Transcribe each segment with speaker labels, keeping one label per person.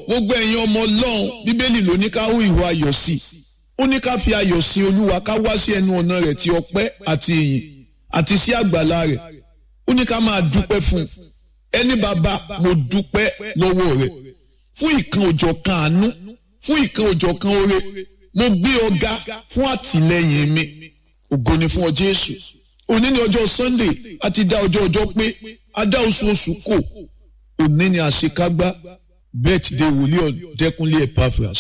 Speaker 1: gbogbo ẹ̀yin ọmọ ọlọ́run bíbélì ló ní ká hú ìwà ayọ̀ sí i ó ní ká fi ayọ̀ sin olúwa ká wá sí ẹnu ọ̀nà rẹ̀ ti ọpẹ́ àti ìyìn àti sí àgbàlá rẹ̀ ó ní ká máa dúpẹ́ fún un ẹni bàbá mo dúpẹ́ lọ́wọ́ rẹ̀ fún ìkan òjọ̀ kan àánú fún ìkan òjọ̀ kan oore mo gbé ọ̀gá fún àtìlẹ́yìn mi ògo ni fún ọ jésù òní ni ọjọ́ sunday a ti dá ọjọ́ ọjọ́ pé a dá oṣù oṣù kò òní ni àṣekágbá birthday wòlíì ọ̀dẹ́kunlé epaphras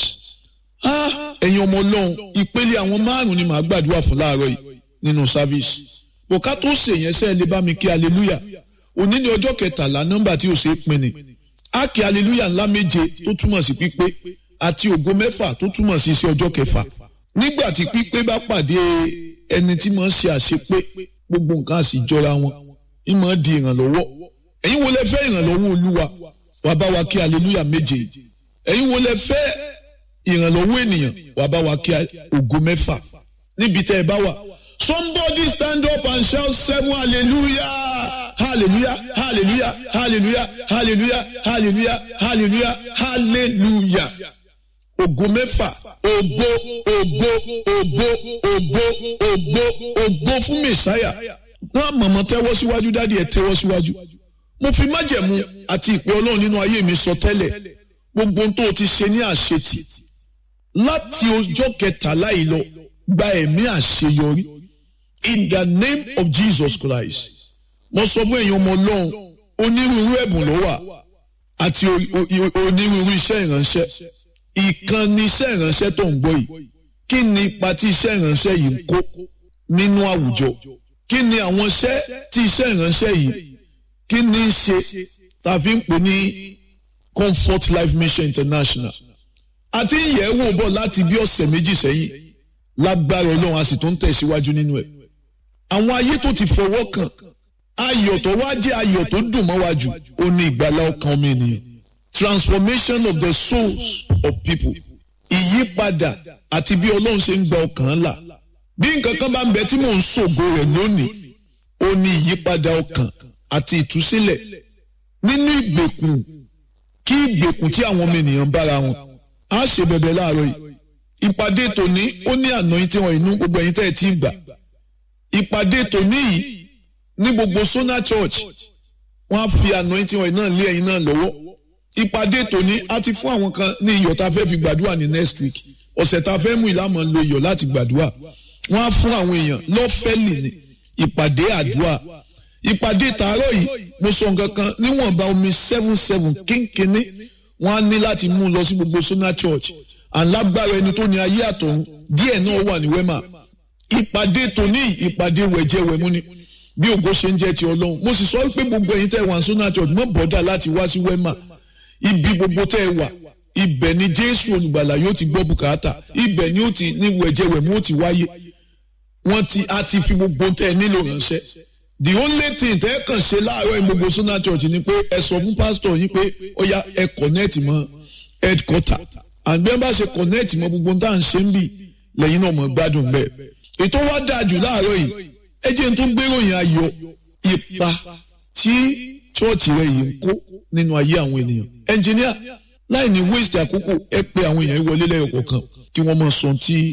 Speaker 1: ẹ̀yin ọmọ ọlọ́run ìpele àwọn márùn-ún ni màá gbàdúrà fún láàárọ̀ yìí nínú sáfíìsì bòká tó ṣèyẹn sẹ́ẹ̀ lè bá mi kí hallelujah òní ni ọjọ́ kẹtàlá nọ́mbà tí ò ṣe é pin ni á kí hallelujah ńlá méje tó túmọ̀ sí pípé àti ògo mẹ́fà tó túmọ̀ sí sí ọjọ́ kẹfà nígbà tí pípé bá pàdé ẹni tí máa ń ṣe àṣepé gbogbo nǹkan àsì jọra wọn ìmọ̀ di ìrànlọ́wọ́ ẹ̀yin wo lẹ fẹ́ ìrànlọ́wọ́ olúwa wà bá wa kí hallelujah méje ẹ̀yin wo lẹ fẹ́ ìrànlọ́wọ́ ènìyàn wà bá wa kí ògo mẹ́fà níbi tẹ́ ẹ bá wà somebody stand up and shout seven hallelujah hallelujah hallelujah hallelujah hallelujah hallelujah hallelujah hallelujah ògo mẹ́fà ògo ògo ògo ògo ògo ògo fún mẹsáyà náà mọ̀mọ́ tẹ́wọ́ síwájú dádì ẹ̀ tẹ́wọ́ síwájú mo fi májẹ̀mú àti ìpè ọlọ́run nínú ayé mi sọ tẹ́lẹ̀ gbogbo ohun tó o ti ṣe ní àṣetì láti ọjọ́ kẹtàlá yìí lọ gba ẹ̀mí àṣeyọrí in the name of Jesus Christ mo sọ fún èèyàn ọmọ ọlọ́run onírúurú ẹ̀bùn ló wà àti onírúurú iṣẹ́ ìránṣẹ́ ìkànnì iṣẹ́ ìránṣẹ́ tó ń gbọ́ yìí kí ni ipa tí iṣẹ́ ìránṣẹ́ yìí ń kó nínú àwùjọ kí ni àwọn iṣẹ́ tí iṣẹ́ ìránṣẹ́ yìí kí ni í ṣe tàbí ń pè ní Comfort Life Mission International àti ìyẹ̀wò bọ̀ láti bí ọ̀sẹ̀ méjì sẹ́yìn lágbára ọlọ́run a sì tún tẹ̀síwájú nínú ẹ̀ àwọn ayé tó ti fọwọ́ kàn ayọ̀ tó wá jẹ́ ayọ̀ tó dùn mọ́ wa jù ó ní ìgbàlá ọkàn ọmọ ènìyàn transformation of the souls of people ìyípadà àti bí ọlọ́run ṣe ń gba ọkàn là bí nǹkan kan bá ń bẹ tí mò ń ṣògo rẹ̀ lónìí ó ní ìyípadà ọkàn àti ìtúsílẹ̀ nínú ìgbèkùn kí ìgbèkùn tí àwọn ọmọ ènìyàn bára wọn á ṣe bẹ̀bẹ̀ láàárọ̀ yìí ìpàdé tòní ó ní àná tí wọn inú gbogbo ẹ̀yin tẹ́ ẹ ti ń gbà ìpàdé tòní yìí ní gbogbo Sona Church wọn á fi àná tí wọn náà lé ẹ̀yin náà lọ́wọ́ ìpàdé tòní á ti fún àwọn kan ní iyọ̀ tá a fẹ́ fi gbàdúrà ní next week ọ̀sẹ̀ tá a fẹ́ mú ìlànà lo iyọ̀ láti gbàdúrà wọn á fún àwọn èèyàn lọ́fẹ̀lì ní ìpàdé àdúrà ìpàdé tàárọ̀ yìí mo sọ nǹkan kan níwọ̀nba omi seven seven kínkínní wọn á ní láti mú un lọ sí gbogbo Sona Church alágbára ẹni tó ní ayé àtọ̀run díẹ̀ náà wà ní wema ìpàdé tòní ìpàdé wẹ̀jẹ̀wẹ̀mú ni bí ògo ṣe ń jẹ́ ti ọlọ́run mo sì sọ pé gbogbo ẹ̀yin tẹ́ wà ní Sona Church mọ́ bọ́dà láti wá sí wema ibi gbogbo tẹ́ ẹ wà ibẹ̀ ni Jésù olùgbàlà yóò ti gbọ́ bùkátà ibẹ̀ ni ó ti ní wẹ̀jẹ̀wẹ̀mú ó ti wáyé wọ́n ti a ti fi gbogbo tẹ́ ẹ nílò ránṣẹ́ the only thing tẹ́ ẹ kàn ṣe láàárọ̀ gbogbo Sona Church ni pé ẹ sọ fún pásítọ̀ yín pé ó yá ẹ connect mọ́ headquarter àgbẹ̀ bá ṣe connect mọ́ gbogbo tá à ń ṣe ń bì lẹ́yìn náà mọ̀ gbádùn bẹ́ẹ̀. ètò wa dáa jù láàárọ̀ yìí ẹ jẹ́ n tó gbéròyìn ayọ̀ ipa tí chọ́ọ̀chì rẹ̀ yìí ń kó nínú ayé àwọn ènìyàn. ẹnjìníà láì ní waste àkókò ẹ pé àwọn èèyàn wọlé lẹ́yọ̀ kọ̀ọ̀kan kí wọ́n mọ̀ sọ tí